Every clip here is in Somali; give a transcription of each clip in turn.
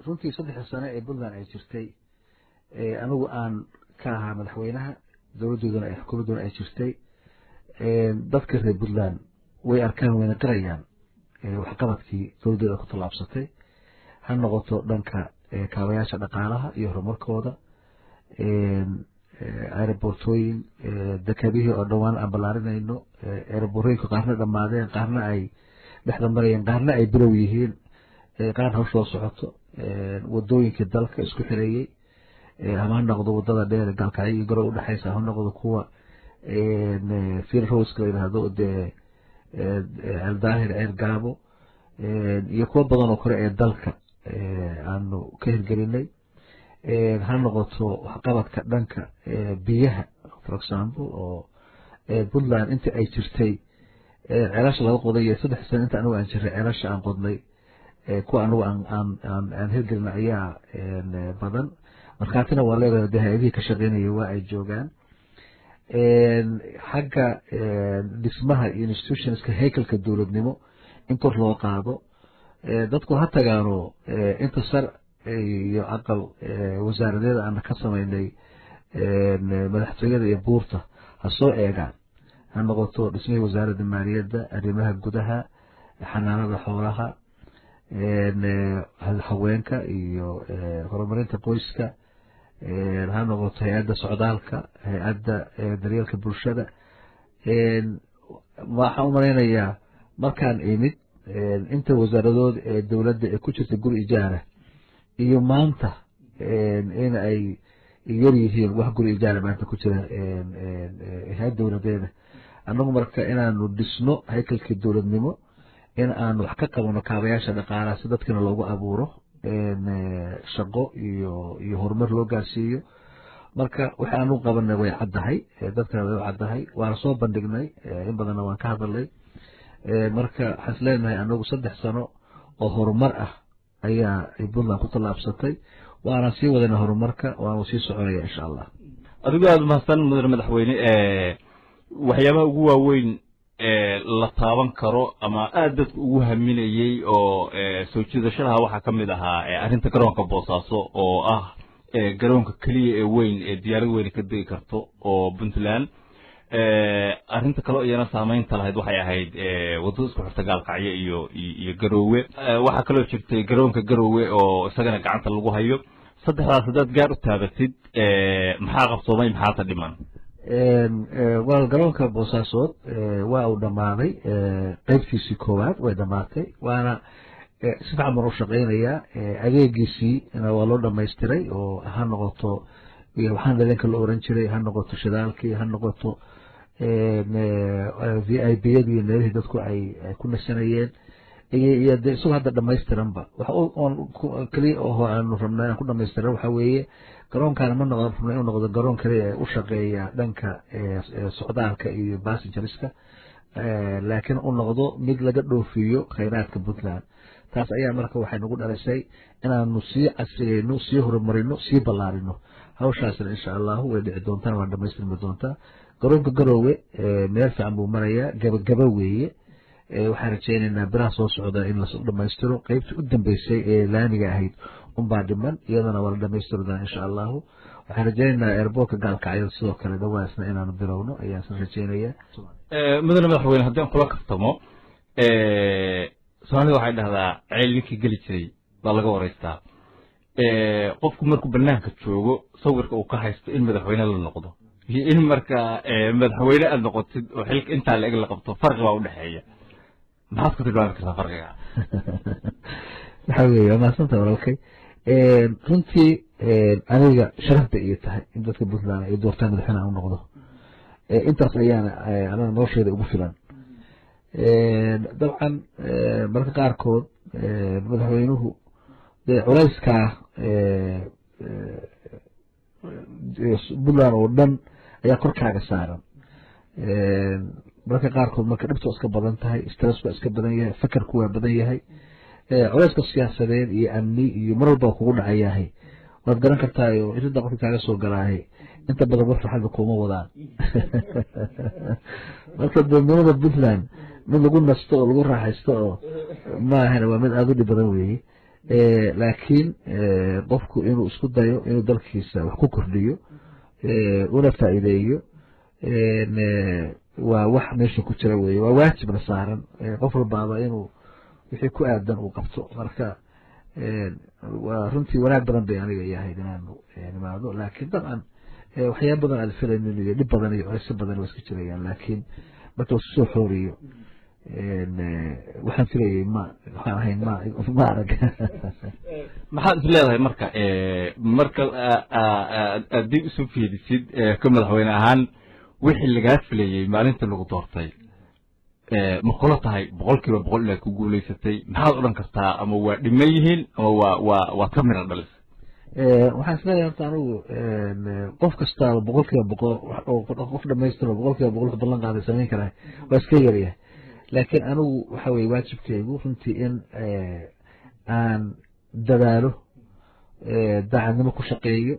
runtii saddexdii sane ee puntland ay jirtay anigu aan ka ahaa madaxweynaha dowladdooduna ay xukuumadduna ay jirtay dadka reer puntland way arkaan wayna qirayaan waxqabadkii dowladdooda ku tallaabsatay ha noqoto dhanka kaabayaasha dhaqaalaha iyo horumarkooda aerobortooyin dekabihii oo dhowaan aan ballaarinayno aeroborooyinka qaarna dhammaadeen qaarna ay dhexda marayeen qaarna ay bilow yihiin qaar hawshoo socoto wadooyinkii dalka isku xireeyey ama ha noqdo wadada dheer gaalkacyo iyo garow udhexaysa ha noqdo kuwa fir roska la yidhaahdo dee ceeldaahir ceel gaabo iyo kuwo badan oo kale ee dalka aanu ka hirgelinay ha noqoto waxqabadka dhanka biyaha for example oo puntland inta ay jirtay ceelasha laga qoday iyo saddex sano inta anigu aan jiray ceelasha aan qodnay kuwa anigu aan hirgelina ayaa badan markhaatina waa leedahay de hay-adihii ka shaqeynaya waa ay joogaan xagga dhismaha iyo institutionska haykalka dowladnimo in kor loo qaado dadku ha tagaano inta sar iyo aqal wasaaradeeda aan ka samaynay madaxtooyada iyo buurta ha soo eegaan ha noqoto dhismihii wasaaradda maaliyadda arrimaha gudaha xanaanada xoolaha haweenka iyo horumarinta qoyska ha noqoto hay-adda socdaalka hay-adda daryeelka bulshada waxaan u malaynayaa markaan imid inta wasaaradood ee dowladda ee ku jirta guri ijaara iyo maanta in ay yar yihiin wax guri ijaara maanta ku jira hay-ad dowladeeda annagu marka inaanu dhisno haykalkii dowladnimo in aanu wax ka qabano kaabayaasha dhaqaalaha si dadkina loogu abuuro shaqo iyo iyo horumar loo gaarsiiyo marka waxa aanu qabanay way caddahay dadkana way u caddahay waana soo bandhignay in badanna waan ka hadalnay marka waxaan is leenahay anagu saddex sano oo horumar ah ayaa puntland ku tallaabsatay waana sii wadana horumarka waanu sii soconaya insha allah adigoo aada mahadsan mudane madaxweyne waxyaabaha ugu waaweyn la taaban karo ama aada dadku ugu haminayey oo soo jiidashadaha waxaa ka mid ahaa arrinta garoonka boosaaso oo ah garoonka keliya ee weyn ee diyaarad weyne ka degi karto oo puntland arrinta kaleo iyana saameynta lahayd waxay ahayd waddada isku xirta gaalkacyo iyo iyo garoowe waxaa kaloo jirtay garoonka garoowe oo isagana gacanta lagu hayo saddexdaas haddaad gaar u taabatid maxaa qabsoomay maxaata dhiman wal garoonka boosaasood waa uu dhammaaday qeybtiisii koowaad way dhammaatay waana si fican baan u shaqeynayaa adeegiisii waa loo dhamaystiray oo ha noqoto waxaan idinka la oran jiray ha noqoto shidaalkii ha noqoto v i b yadii meelihii dadku ay ku nasanayeen iyo de isagoo hadda dhamaystiranba wax keliya oho aanu rabnaa inaan ku dhamaystiran waxa weeye garoonkaana ma noqon rabna inuu noqdo garoon kaliya ee u shaqeeya dhanka socdaalka iyo bassengeriska laakiin u noqdo mid laga dhoofiyo khayraadka puntland taas ayaa marka waxay nagu dhalisay inaanu sii casriyeyno sii horumarino sii ballaarino hawshaasna insha allahu way dhici doontaan waa dhamaystirmi doontaa garoonka garoowe meel fiican buu marayaa gabagaba weeye waxaan rajeynaynaa biraha soo socda in la dhamaystiro qeybtii u dambeysay ee laamiga ahayd unbaa dhiman iyadana waa la dhamaystiri doonaa insha allahu waxaan rajeynaynaa airboortka gaalkacyada sidoo kale dhawaasna inaanu bilowno ayaan isla rajeynayaa mudane madaxweyne haddii aan kula kaftamo soomaalida waxay dhahdaa ceel ninkii geli jiray baa laga waraystaa qofku markuu banaanka joogo sawirka uu ka haysto in madaxweyne la noqdo iyo in marka madaxweyne aad noqotid oo xilka intaa la eg la qabto farqi baa udhexeeya maxaad ku tilmaami kartaa farqiga waxa weeye waa mahadsanta walaalkay runtii aniga sharaf bay iyo tahay in dadka puntland ay doortaan madaxweyne aan u noqdo intaas ayaana anaga nolosheyda ugu filan dabcan marka qaarkood madaxweynuhu dee culayskaa puntland oo dhan ayaa korkaaga saaran marka qaarkood marka dhibta iska badan tahay stress waa iska badan yahay fakarku waa badan yahay culayska siyaasadeed iyo amni iyo mar walba kugu dhacayahay waad garan kartaayo irinta qofka kaaga soo galaahay inta badan wax farxadda kuma wadaan marka dowladnimada puntland mid lagu nasto oo lagu raaxaysto oo maahana waa mid aada u dhib badan weeye laakiin qofku inuu isku dayo inuu dalkiisa wax ku kordhiyo una faa'iideeyo waa wax meesha ku jira weye waa waajibna saaran qof walbaaba inuu wixii ku aadan uu qabto marka waa runtii wanaag badan bay aniga yahayd inaanu nimaado laakiin dabcan waxyaaba badan aad filaynin iyo dhib badan iyo culaysyo badan waa iska jirayaan laakiin marka lasu soo xooriyo waxaan filayay ma waxaan ahayn ma ma arag maxaad is leedahay marka marka aad dib isu fiirisid ka madaxweyne ahaan wixii lagaa filayey maalinta lagu doortay ma kula tahay boqol kiiba boqol inaad ku guulaysatay maxaad odhan kartaa ama waa dhiman yihiin ama waa waa waad ka mira dhalisay waxaan isleeyahay horta anigu qof kastaaba boqol kiiba boqol qof dhamaystiro boqol kiiba boqol wax ballan qaaday samayn karaa waa iska yaryahay laakiin anigu waxa weye waajibkeygu runtii in aan dadaalo daacadnimo ku shaqeeyo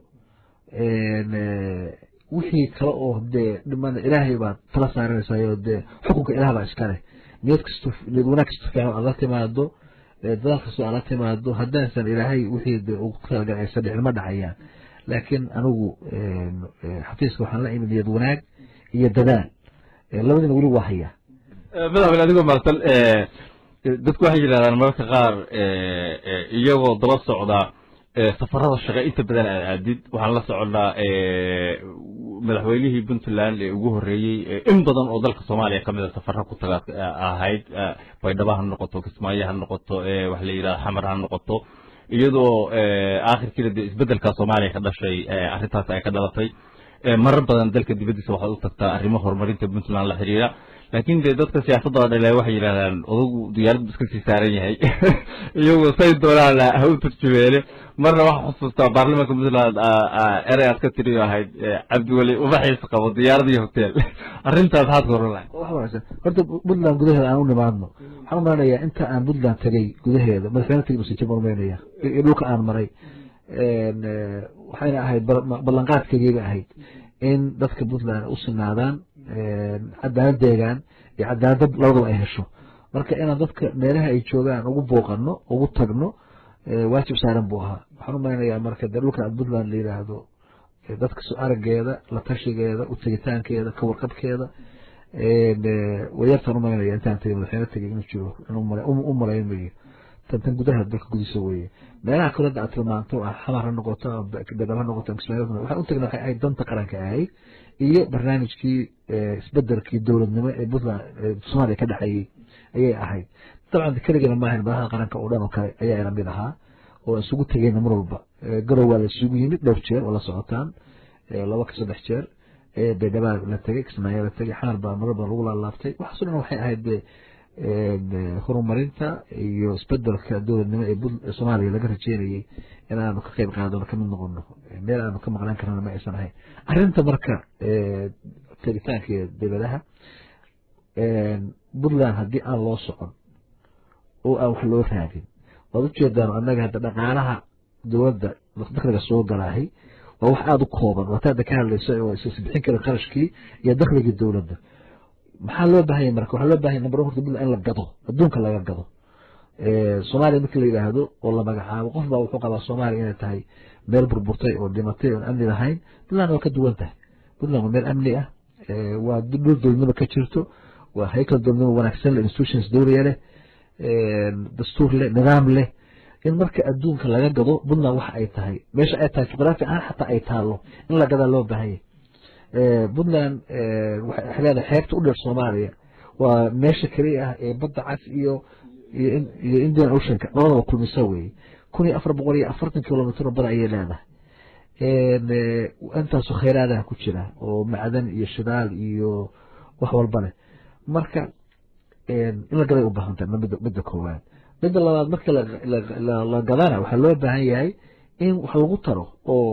wixii kale oo dee dhimana ilaahay baad tala saaranaysayo dee xukunka ilaah baa iska leh niyad kasto niyad wanaag kasto fiican aad la timaado dadaal kastoo aad la timaado haddaasan ilaahay wixii dee ugu talagalay aysan dhicin ma dhacayaan laakiin anigu xafiiska waxaan la imid niyad wanaag iyo dadaal labadiina weli waa hayaa madaxweyne adigoo maartan dadku waxay yidhahdaan mararka qaar iyagoo daba socda safarada shaqe inta badan aad aadid waxaan la soconnaa madaxweynihii puntland ee ugu horreeyey in badan oo dalka soomaaliya ka mida safara ku taga ahayd baydhaba ha noqoto kismaayo ha noqoto waxa la yidhahda xamar ha noqoto iyadoo aakhirkiina dee isbeddelka soomaaliya ka dhashay arrintaas ay ka dhalatay marar badan dalka dibaddiisa waxaad u tagtaa arrimo horumarinta puntland la xiriira laakiin dee dadka siyaasadda dhale waxay yidhahdaan odagu diyaaraddu iska sii saaran yahay iyagoo say doonaan ha u turjumeene marna waxaa xusuustaa baarlamaanka puntland erey aad ka tiriyo ahayd cabdiweli ubaxiis qabo diyaarad iyo hotel arrintaas maxaad ka oran lahay horta puntland gudaheeda aan u nimaadno waxaan umalanayaa inta aan puntland tegey gudaheeda madaxweyne tegi masajib umaynaya iyo dhulka aan maray waxayna ahayd ballanqaadkeediiba ahayd in dadka puntland u sinaadaan cadaalad deegaan iyo cadaalad labadaba ay hesho marka inaan dadka meelaha ay joogaan ugu booqano ugu tagno waajib saaran buu ahaa waxaan u malaynayaa marka dee dhulkan puntland la yidhaahdo dadka arageeda la tashigeeda u tegitaankeeda ka warqabkeeda wayartaan u malaynaya intaan tegay madaxweyne tegay inuu jiro u malaynayo tan tan gudaha dalka gudiisa weeye meelaha kale hadda aad tilmaanto ah xamar ha noqoto bedel ha noqoto kismaayo waxaan u tagna waxay ahayd danta qaranka ahayd iyo barnaamijkii isbedelkii dowladnimo ee puntland soomaaliya ka dhexeeyey ayay ahayd dabcan keligana maahayn madaxda qaranka oo dhan oo kale ayaa ila mid ahaa oo isugu tegeyna mar walba garow waa la isugu yimid dhowr jeer oo la socotaan laba ka saddex jeer baydhaba la tegey kismaayo la tegey xamar baa marar badan lagu laalaabtay waxaaso dhan waxay ahayd horumarinta iyo isbedelka dowladnimo ee soomaaliya laga rajeynayey inaanu ka qeyb qaadano kamid noqono meel aanu ka maqnaan karana ma aysan ahayn arrinta marka tegitaanka dowladaha puntland haddii aan loo socon oo aan wax loo raadin waad ujeedaan annaga hadda dhaqaalaha dowladda dakliga soo galaahay waa wax aada u kooban waata hadda ka hadlayso oo isbixin kara qarashkii iyo dakligii dowladda maxaa loo baahanya marka waxaa loo bahanya number one horta puntland in la gado adduunka laga gado soomaaliya markii la yidhaahdo oo la magacaabo qof baa wuxuu qabaa soomaaliya inay tahay meel burburtay oo dhimatay oon amni lahayn puntland waa ka duwan tahay puntland waa meel amni ah waa dhul dowladnimo ka jirto waa haykal dowladnimo wanaagsan leh institutions dowliya leh dastuur leh nidaam leh in marka adduunka laga gado puntland waxa ay tahay meesha ay tahay juqraafi ahaan xataa ay taallo in la gadaa loo baahanya puntland waxay leedahay xeebta u dheer soomaaliya waa meesha keliya ah ee badda cas iyo iyo indian oceanka labadaba kulmisa weeye kun iyo afar boqol iyo afartan kilomitr bada ayay leedahay intaasu khayraadaha ku jira oo macdan iyo shidaal iyo wax walba leh marka in la gaday u baahan tahay midda koowaad midda labaad marka la gadana waxaa loo baahan yahay in wax lagu taro oo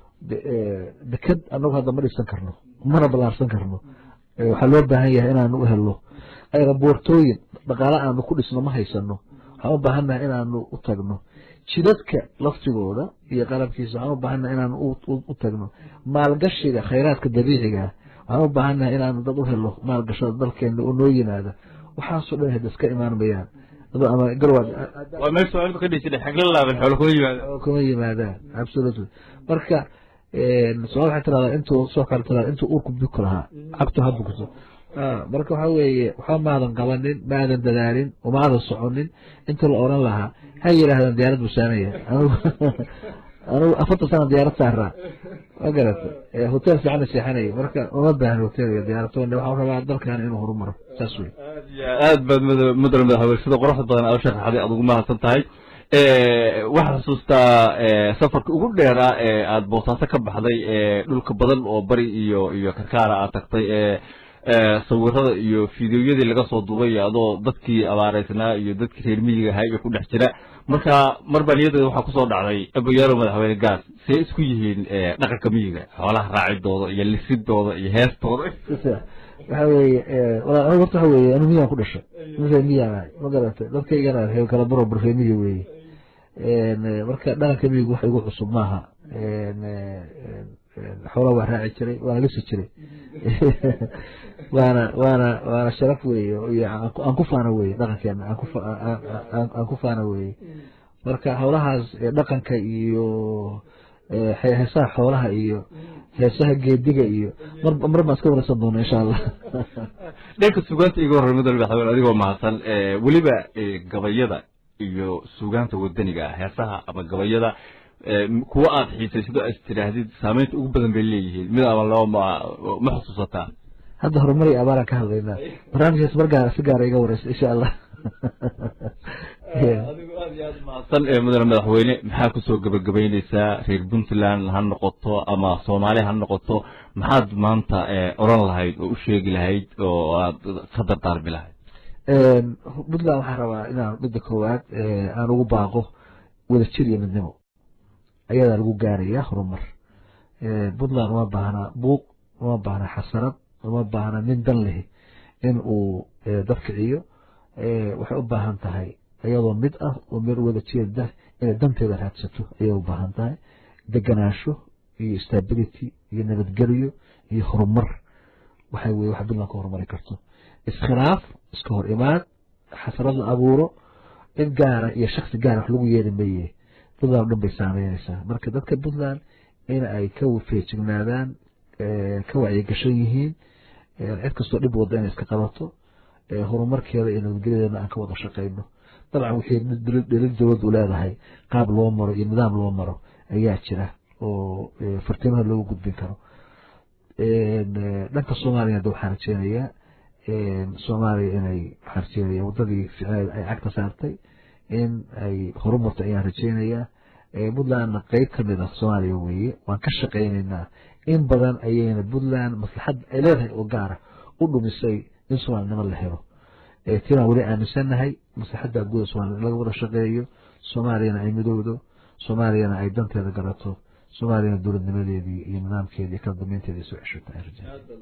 deked anagu hadda ma dhisan karno mana ballaarsan karno waxaa loo baahan yahay inaanu u helno aeroboortooyin dhaqaale aanu ku dhisno ma haysano waxaan u baahannahay inaanu u tagno jidadka laftigooda iyo qalabkiisa waxaan u baahannahay inaanu u tagno maalgashiga khayraadka dabiiciga waxaan u baahannahay inaanu dad u helo maalgashada dalkeena oo noo yimaada waxaasoo dhan hada iska imaan mayaan ama garwa waa meel soomaalida ka dhisi xagla laaban xoolo kuma yimaada kuma yimaadaan absolutely marka soomali waxay tiradaa intuu soo kale tiradaa intuu uurku buki lahaa cagtu ha bukto marka waxa weeye waxba maadan qabanin maadan dadaalin umaadan soconin inta la oran lahaa ha yidhaahdaan diyaarad busaanaya anigu anigu afartan sana diyaarad saaraa ma garata hotel fiican seexanaya marka uma baahan hotel iyo diyaarad toone waxaan rabaa dalkan inuu horumaro saas wey aad baad mudane madaxweyne sida quruxda badan aad u sharaxday aad ugu mahadsan tahay waxaad xusuustaa safarka ugu dheeraa ee aad boosaaso ka baxday dhulka badan oo bari iyo iyo karkaara aad tagtay sawirada iyo fideoyadii laga soo duubay adoo dadkii abaareysnaa iyo dadkii reer miyiga ahaa iyo ku dhex jira marka mar baa niyadeeda waxaa kusoo dhacday aboyaalo madaxweyne gaas see isku yihiin dhaqanka miyiga xoolaha raacidooda iyo lisidooda iyo heestooda waxa weeye anigu horta waxa weeye anu miyaan ku dhashay reer miyaan ahay ma garatay dadkaygana reer kala barobar reer miyi weeye marka dhaqanka miyigu wax igu cusub maaha xoolaa waa raaci jiray waana lisi jiray waana waana waana sharaf weeye iyo aan ku faana weye dhaqankeena aan ku faana weye marka howlahaas dhaqanka iyo heesaha xoolaha iyo heesaha geediga iyo mar mar baan iska wareysan doona insha allah dhanka sugaanta iga horrey mudane madaxweyne adigoo mahadsan weliba gabayada iyo sugaanta wadaniga ah heesaha ama gabayada kuwa aad xiisaysido as tidhaahdid saameynta ugu badan bay leeyihiin mid ama laba ma ma xusuusataa hadda horumar iyo abaaraan ka hadlaynaa barnaamijkaas mar gaara si gaara iga wareysa insha allah adigu aad iyo aad mahadsan mudane madaxweyne maxaa kusoo gabagabayneysaa reer puntland ha noqoto ama soomaali ha noqoto maxaad maanta oran lahayd oo u sheegi lahayd oo aad ka dardaarmi lahayd puntland waxaan rabaa inaan midda koowaad aan ugu baaqo wadajir iyo midnimo ayadaa lagu gaaraya horumar puntland uma baahna buuq uma baahna xasarad uma baahna nin dan leh in uu dad kiciyo waxay u baahan tahay iyadoo mid ah oo meel wada jeeda inay danteeda raadsato ayay u baahan tahay deganaansho iyo stability iyo nabadgelyo iyo horumar waxa weye wax puntland ka horumari karto iskhilaaf iska hor imaad xasarad la abuuro cid gaara iyo shaksi gaara wax lagu yeeli maye puntland o dhan bay saameyneysaa marka dadka puntland in ay ka feejignaadaan ka wacyigashan yihiin cid kastoo dhib wada inay iska qabato horumarkeeda iyo nabadgelyadeena aan ka wada shaqeyno dabcan wixii dhelin dowladdu leedahay qaab loo maro iyo nidaam loo maro ayaa jira oo fartiimaha loogu gudbin karo dhanka soomaaliyana de waxaan rajeynayaa soomaaliya inay waxaan rajeynaya waddadii ficneed ay cagta saartay in ay horumarto ayaan rajeynayaa puntlandna qeyb ka mid ah soomaaliya weeye waan ka shaqeyneynaa in badan ayayna puntland maslaxad ay leedahay oo gaara u dhumisay in soomaalinimo la helo tiraan weli aaminsannahay maslaxadda guuda somalia in laga wada shaqeeyo soomaaliyana ay midowdo soomaaliyana ay danteeda garato soomaaliyana dowladnimadeedii iyo nidaamkeedii iyo kala dambeynteedii soo ceshato